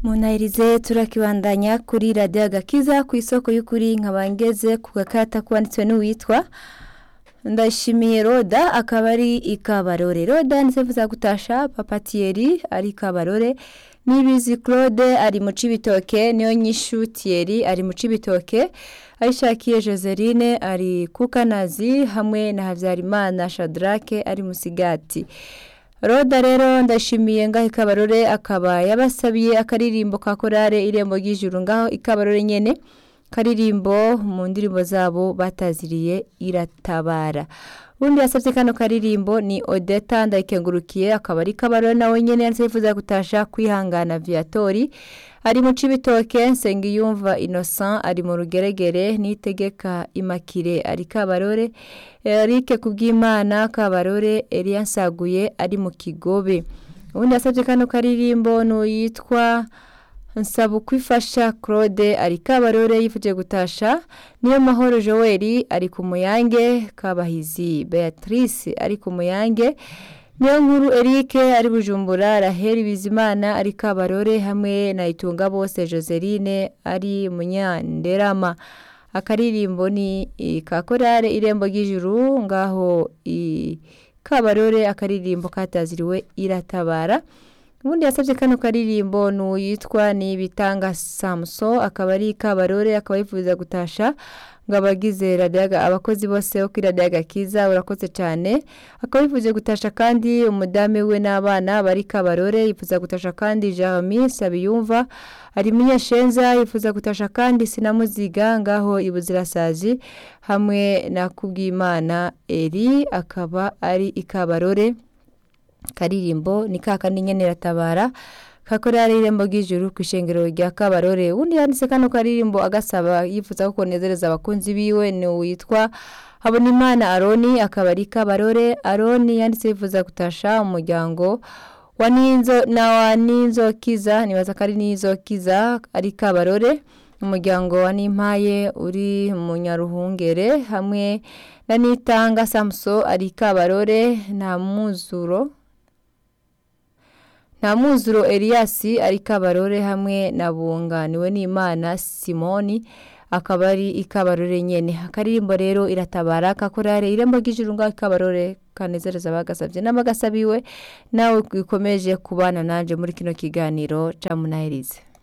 munahirize turakibandanya kuri radiyo agakiza ku isoko y'ukuri nkaba ngeze ku gakata kwanditswe n'uwitwa ndashimiye roda akaba ari ikabarore roda ndetse gutasha papatiyeri ari ikabarore nibizi claude ari mu cibitoke niyo nyishu tiyeri ari mu cibitoke ayishakiye joseline ari kukanazi hamwe na habyarimana shadrake ari musigati roda rero ndashimiye ngaho ikabarore akaba yabasabiye akaririmbo ka korare irembo ry'ijuru ngaho ikabarore nyene karirimbo mu ndirimbo zabo bataziriye iratabara ubundi yasabye kano karirimbo ni odeta ndayikengurukiye akaba ari kabarore nawe nyene yanditse yifuza gutasha kwihangana viatori ari mu cibitoke nsengiyumva innocent ari mu rugeregere nitegeka imakire ari kabarore erike kubw'imana kabarore eliya nsaguye ari mu kigobe ubundi yasabye kano karirimbo n'uyitwa nsaba ukwifasha claude ari kabarore yifuje gutasha niyo mahoro joel ari ku muyange kabahizi beatrice ari ku muyange niyo nkuru eric ari bujumbura raheli bizimana ari kabarore hamwe na itunga bose joseline ari munyanderama akaririmbo ni ka korale irembo ry'ijuru ngaho kabarore akaririmbo kataziriwe iratabara ubundi yasabye kano karirimbo n'uyitwa ni bitanga samuso akaba ari kabarore akaba yifuza gutasha ngo abagize radiyaga abakozi bose bo kuri radiyaga kiza urakoze cyane akaba yifuje gutasha kandi umudamu we n'abana bari kabarore yifuza gutasha kandi jeremy sabiyumva ari munyashenza yifuza gutasha kandi sinamuziga ngaho ibuzirasazi hamwe na kubwimana eri akaba ari ikabarore karirimbo ni kakandi nyene ratabara kakorera irembo ry'ijuru ku ishengero rya kabarore undi yanditse kano karirimbo agasaba yifuza ko konezereza abakunzi biwe ni witwa habonimana aroni akaba ari kabarore aroni yanditse yifuza gutasha umuryango wa ninzo na wa ninzo kiza nibaza ko ari ninzo kiza ari kabarore umuryango wa nimpaye uri mu nyaruhungere hamwe na nitanga samuso ari kabarore nta muzuro nta muzuro Elias ari kabarore hamwe na bunganiwe n'imana simoni akaba ari ikabarore nyene akaririmbo rero iratabara kakorare irembo ry'ijuru ngaho ikabarore kanezereza bagasabye n'abagasabiwe nawe ikomeje kubana nanje muri kino kiganiro ca munaherize